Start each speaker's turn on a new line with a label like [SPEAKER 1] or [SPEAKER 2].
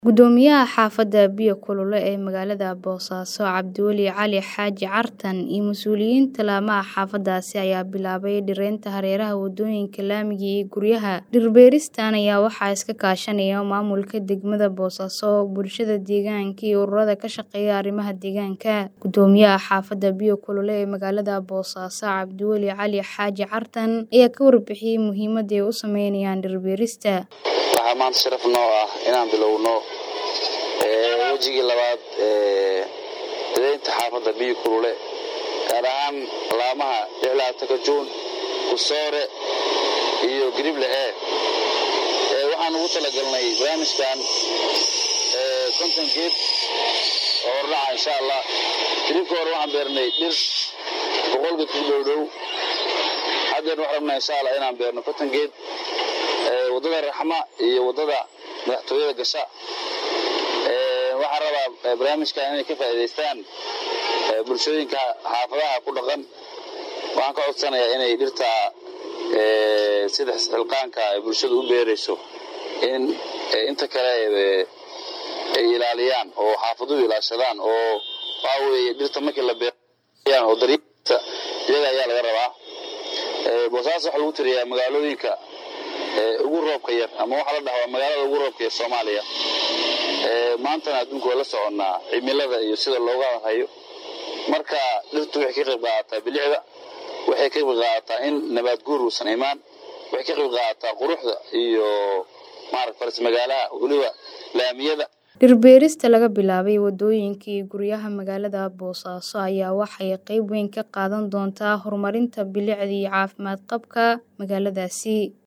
[SPEAKER 1] Guddoomiyaha xaafadda biyo kulule ee magaalada Boosaaso Cabdiweli Cali Xaaji Cartan iyo mas'uuliyiinta laamaha xaafaddaasi ayaa bilaabay dhiraynta hareeraha wadooyinka laamiga iyo guryaha. Dhir beeristan ayaa waxaa iska kaashanaya maamulka degmada Boosaaso, bulshada deegaanka iyo ururada ka shaqeeya arrimaha deegaanka. Guddoomiyaha xaafadda biyo kulule ee magaalada Boosaaso Cabdiweli Cali Xaaji Cartan ayaa ka warbixiyay muhiimadda ay u sameynayaan dhir beerista.
[SPEAKER 2] waxaa maanta sharaf noo ah inaan bilowno wejigii labaad ee hidaynta xaafadda biyo kulule gaar ahaan laamaha lixlaatanka juun kusoore iyo garible e waxaan ugu talagalnay barnaamijkan konton geed oo hordhaca insha allah hilibka hore waxaan beernay dhir boqol geed ku dhowdhow haddeer waxaan rabnaa insha allah inaan beerno konton geed waddada raxma iyo waddada madaxtooyada gasha waxaan rabaa barnaamijkan inay ka faa'iidaystaan bulshooyinka xaafadaha ku dhaqan waxaan ka codsanayaa inay dhirta sida xilqaanka ay bulshadu u beerayso in inta kale ay ilaaliyaan oo xaafaduhu ilaashadaan oo waxa weeye dhirta markii la beerayaan oo daryeelta iyaga ayaa laga rabaa boosaaso waxaa lagu tiriyaa magaalooyinka ugu roobka yar ama waxaa la dhahaa magaalada ugu roobka yar soomaaliya maantana adduunka waa la soconnaa cimilada iyo sida looga hayo marka dhirtu waxay ka qayb qaadataa bilicda waxay ka qayb qaadataa in nabaad guur uusan imaan waxay ka qayb qaadataa quruxda iyo maarata faras magaalaha weliba laamiyada
[SPEAKER 1] dhir beerista laga bilaabay wadooyinka iyo guryaha magaalada boosaaso ayaa waxay qayb weyn ka qaadan doontaa horumarinta bilicda iyo caafimaad qabka magaaladaasi